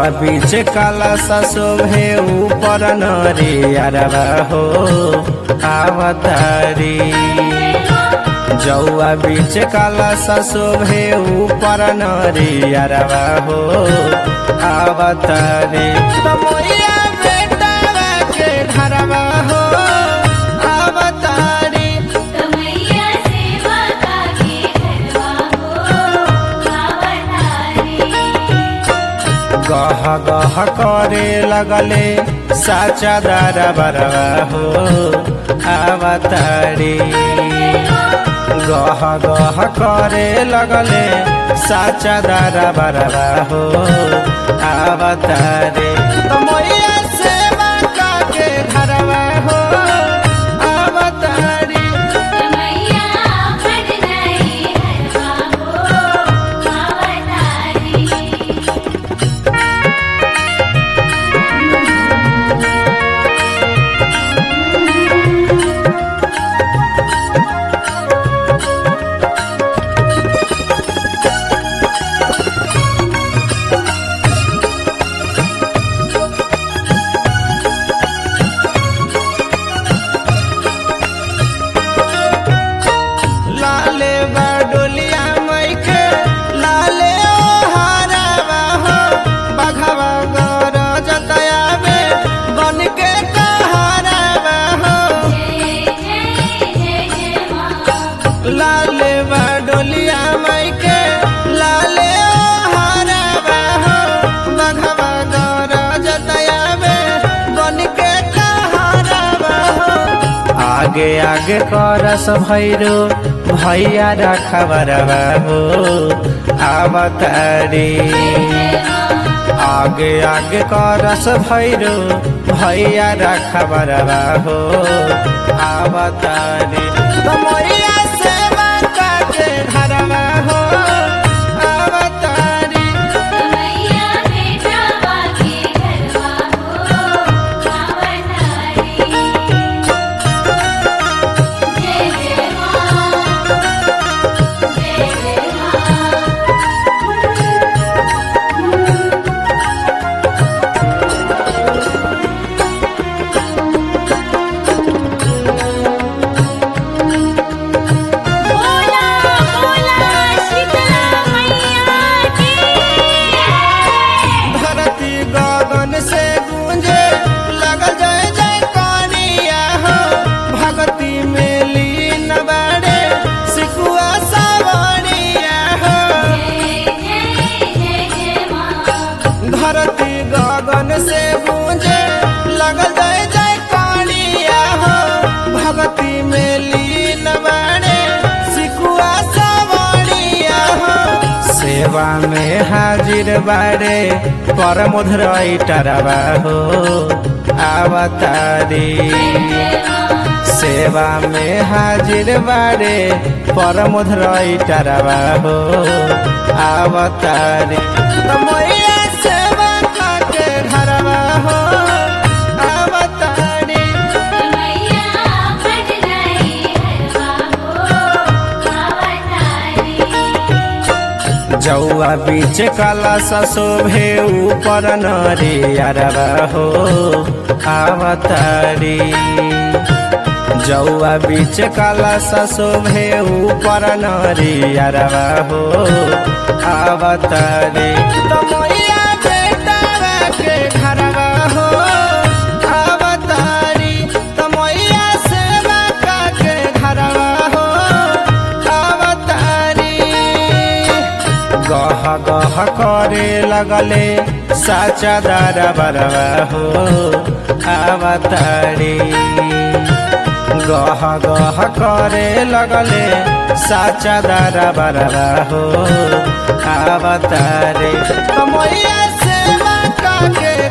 जौआ बीच काला सा शोभे ऊपर नरी अरबा हो आवतारी जौआ बीच काला सा शोभे ऊपर नरी अरबा हो आवतारी तमोइया बेटा के घरवा हो आवतारी कमैया सेवा काके घरवा हो आवतारी गह गह करे लगले साचा दारा बरवा हो आवतारी गह गह करे लगले साचा दारा बरवा हो आवतारी तो मैया सेवा काके घरवा हो आवतारी कमैया फट गई घरवा हो आवतारी लाले बडोलिया मैके लाले ओ हारावा हो बघवा गौर जतयावे बन के कहारावा हो जय जय जय जय माँ लाले बडोलिया मैके लाले ओ हारावा हो बघवा गौर जतयावे बन के कहारावा हो आगे आगे करस भैरो भैया रखबरवा हो आवतारी आगे आगे करस भैरो भैया रखबरवा हो आवतारी तमैया सेवा काके घरवा हो आवतारी कमैया बेटा बाके घरवा हो आवतारी जय जय माँ जय जय माँ बोला बोला शीतला मैया की धरती गगन से गूंजे लगल जय जय कानिया हो भक्ति में लीन बड़े सिकुआ सवानिया हो जय जय जय जय माँ धरती गगन से गूंजे लगल जय जय कानिया हो भक्ति में लीन बड़े सिकुआ सवानिया हो सेवा में हाजिर बारे परमुधरई टरवा हो आवतारी सेवा में हाजिर बारे परमुधरई टरवा हो आवतारी तो मैया सेवा काके घरवा हो आवतारी कमैया फट गई घरवा हो आवतारी जौआ बीच काला सा शोभे ऊपर नरी अरबा हो आवतारी जौआ बीच काला सा शोभे ऊपर नरी अरबा हो आवतारी तो मैया बेटा के घरवा हो आवतारी तो मैया सेवा के घरवा हो आवतारी गह गह करे लगले साचा दारा बरवा हो आवतारी गह गह करे लगले साचा दारा बरवा हो आवतारी तो मैया सेवा काके